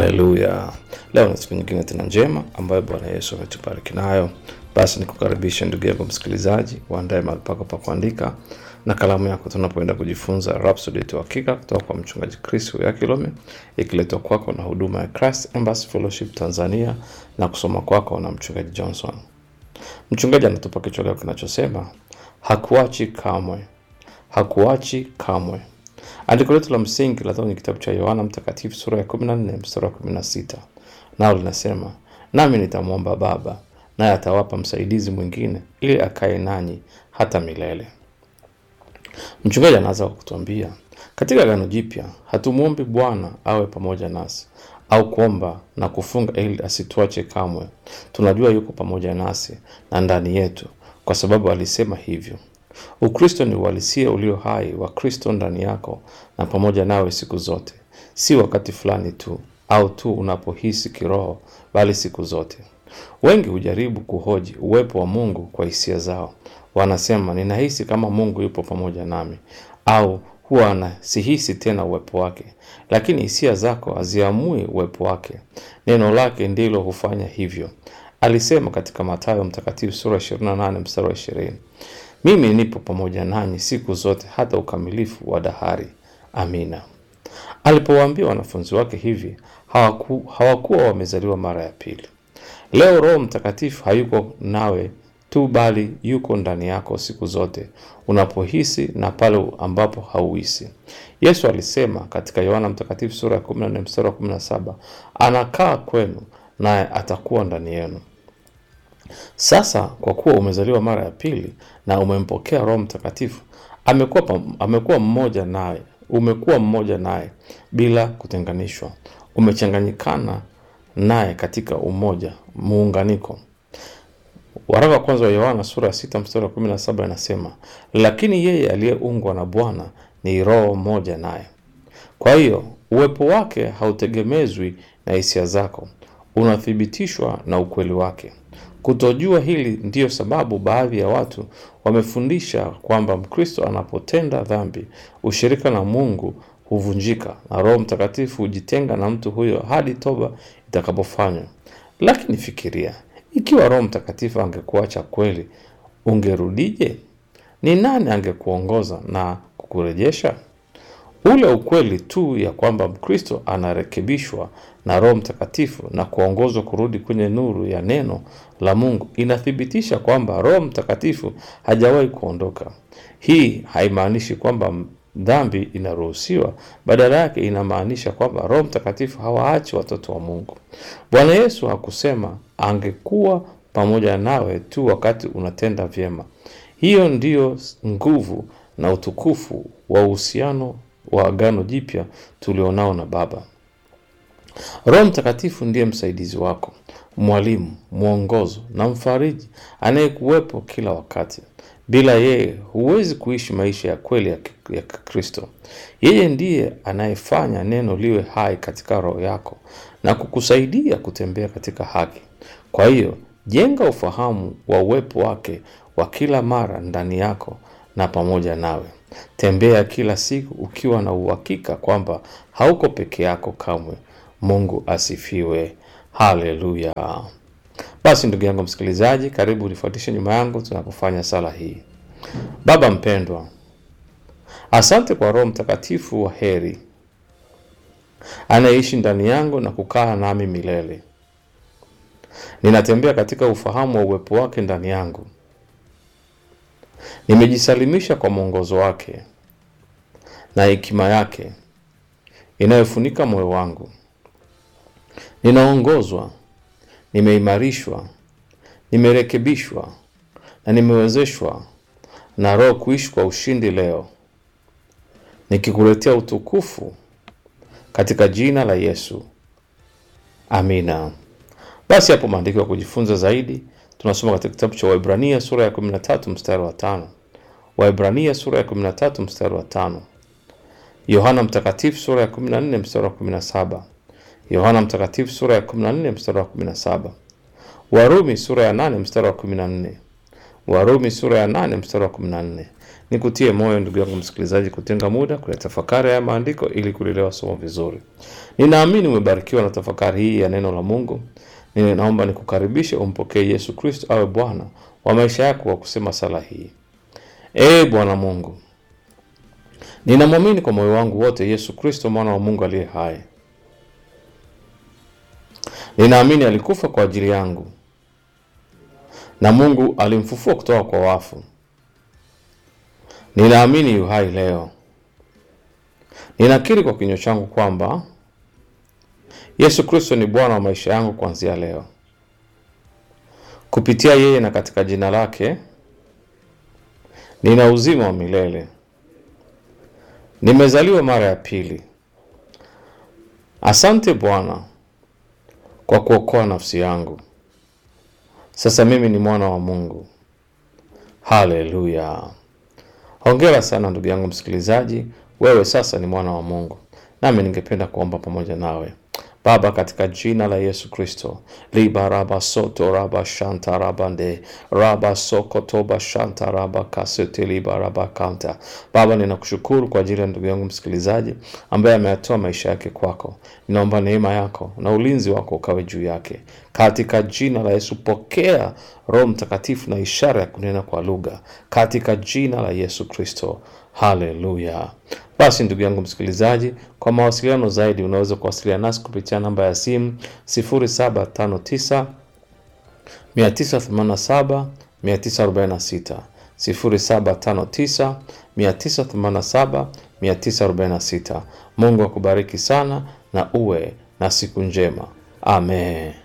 Haleluya! Leo ni siku nyingine tena njema ambayo Bwana Yesu ametubariki nayo. Basi nikukaribisha ndugu yangu msikilizaji, uandae mahali pako pa kuandika na kalamu yako, tunapoenda kujifunza Rhapsody yetu hakika kutoka kwa mchungaji Chris Yakilome, ikiletwa kwako na huduma ya Christ Embassy Fellowship Tanzania na kusoma kwako na mchungaji Johnson. Mchungaji anatupa kichwa leo kinachosema hakuachi kamwe, hakuachi kamwe. Andiko letu la msingi la kwenye kitabu cha Yohana Mtakatifu sura ya 14 mstari wa 16, nao linasema nami nitamwomba Baba, naye atawapa msaidizi mwingine, ili akae nanyi hata milele. Mchungaji anaanza kwa kutuambia katika Agano Jipya hatumwombi Bwana awe pamoja nasi au kuomba na kufunga ili asituache kamwe. Tunajua yuko pamoja nasi na ndani yetu, kwa sababu alisema hivyo. Ukristo ni uhalisia ulio hai wa Kristo ndani yako na pamoja nawe siku zote, si wakati fulani tu au tu unapohisi kiroho, bali siku zote. Wengi hujaribu kuhoji uwepo wa Mungu kwa hisia zao. Wanasema, ninahisi kama Mungu yupo pamoja nami, au huwa na sihisi tena uwepo wake. Lakini hisia zako haziamui uwepo wake, neno lake ndilo hufanya hivyo. Alisema katika Mathayo Mtakatifu sura 28 mstari wa 20, mimi nipo pamoja nanyi siku zote hata ukamilifu wa dahari. Amina. Alipowaambia wanafunzi wake hivi, hawaku, hawakuwa wamezaliwa mara ya pili. Leo Roho Mtakatifu hayuko nawe tu, bali yuko ndani yako siku zote unapohisi na pale ambapo hauhisi. Yesu alisema katika Yohana Mtakatifu sura ya 14 mstari wa 17, anakaa kwenu naye atakuwa ndani yenu. Sasa kwa kuwa umezaliwa mara ya pili na umempokea Roho Mtakatifu, amekuwa pam- amekuwa mmoja naye, umekuwa mmoja naye bila kutenganishwa, umechanganyikana naye katika umoja, muunganiko. Waraka wa kwanza wa Yohana sura ya sita mstari wa kumi na saba inasema, lakini yeye aliyeungwa na Bwana ni roho moja naye. Kwa hiyo uwepo wake hautegemezwi na hisia zako, unathibitishwa na ukweli wake. Kutojua hili ndiyo sababu baadhi ya watu wamefundisha kwamba Mkristo anapotenda dhambi, ushirika na Mungu huvunjika na Roho Mtakatifu hujitenga na mtu huyo hadi toba itakapofanywa. Lakini fikiria, ikiwa Roho Mtakatifu angekuacha kweli, ungerudije? Ni nani angekuongoza na kukurejesha? Ule ukweli tu ya kwamba Mkristo anarekebishwa na Roho Mtakatifu na kuongozwa kurudi kwenye nuru ya neno la Mungu inathibitisha kwamba Roho Mtakatifu hajawahi kuondoka. Hii haimaanishi kwamba dhambi inaruhusiwa, badala yake inamaanisha kwamba Roho Mtakatifu hawaachi watoto wa Mungu. Bwana Yesu hakusema angekuwa pamoja nawe tu wakati unatenda vyema. Hiyo ndiyo nguvu na utukufu wa uhusiano wa Agano Jipya tulionao na Baba. Roho Mtakatifu ndiye msaidizi wako, mwalimu, mwongozo na mfariji anayekuwepo kila wakati. Bila yeye huwezi kuishi maisha ya kweli ya ki- ya Kikristo. Yeye ndiye anayefanya neno liwe hai katika roho yako na kukusaidia kutembea katika haki. Kwa hiyo, jenga ufahamu wa uwepo wake wa kila mara ndani yako na pamoja nawe. Tembea kila siku ukiwa na uhakika kwamba hauko peke yako kamwe. Mungu asifiwe. Haleluya. Basi ndugu yangu msikilizaji, karibu unifuatishe nyuma yangu tunapofanya sala hii. Baba mpendwa, asante kwa Roho Mtakatifu wa heri anayeishi ndani yangu na kukaa nami milele. Ninatembea katika ufahamu wa uwepo wake ndani yangu. Nimejisalimisha kwa mwongozo wake na hekima yake inayofunika moyo wangu. Ninaongozwa, nimeimarishwa, nimerekebishwa na nimewezeshwa na Roho kuishi kwa ushindi leo, nikikuletea utukufu katika jina la Yesu. Amina. Basi hapo maandiko ya kujifunza zaidi tunasoma katika kitabu cha Waebrania sura ya 13 mstari wa tano. Waebrania sura ya 13 mstari wa tano. Yohana Mtakatifu sura ya 14 mstari wa 17. Yohana Mtakatifu sura ya 14 mstari wa 17. Warumi sura ya 8 mstari wa 14. Warumi sura ya 8 mstari wa 14 Nikutie moyo ndugu yangu msikilizaji, kutenga muda kuyatafakari haya maandiko ili kulielewa somo vizuri. Ninaamini umebarikiwa na tafakari hii ya neno la Mungu. Ninaomba nikukaribishe umpokee Yesu Kristo awe Bwana wa maisha yako kwa kusema sala hii: Ee Bwana Mungu, ninamwamini kwa moyo wangu wote Yesu Kristo mwana wa Mungu aliye hai. Ninaamini alikufa kwa ajili yangu na Mungu alimfufua kutoka kwa wafu. Ninaamini yu hai leo. Ninakiri kwa kinywa changu kwamba Yesu Kristo ni Bwana wa maisha yangu kuanzia leo. Kupitia yeye na katika jina lake nina uzima wa milele. Nimezaliwa mara ya pili. Asante Bwana kwa kuokoa nafsi yangu. Sasa mimi ni mwana wa Mungu. Haleluya! Hongera sana ndugu yangu msikilizaji, wewe sasa ni mwana wa Mungu. Nami ningependa kuomba pamoja nawe. Baba, katika jina la Yesu Kristo, liba raba soto raba shanta rabande raba soko toba shanta raba kasete liba raba kanta. Baba, ninakushukuru kwa ajili ya ndugu yangu msikilizaji ambaye ameyatoa maisha yake kwako. Ninaomba neema yako na ulinzi wako ukawe juu yake katika jina la Yesu. Pokea Roho Mtakatifu na ishara ya kunena kwa lugha katika jina la Yesu Kristo. Haleluya! Basi ndugu yangu msikilizaji, kwa mawasiliano zaidi unaweza kuwasiliana nasi kupitia namba ya simu 0759 987 946 0759 987 946. Mungu akubariki sana na uwe na siku njema. Amen.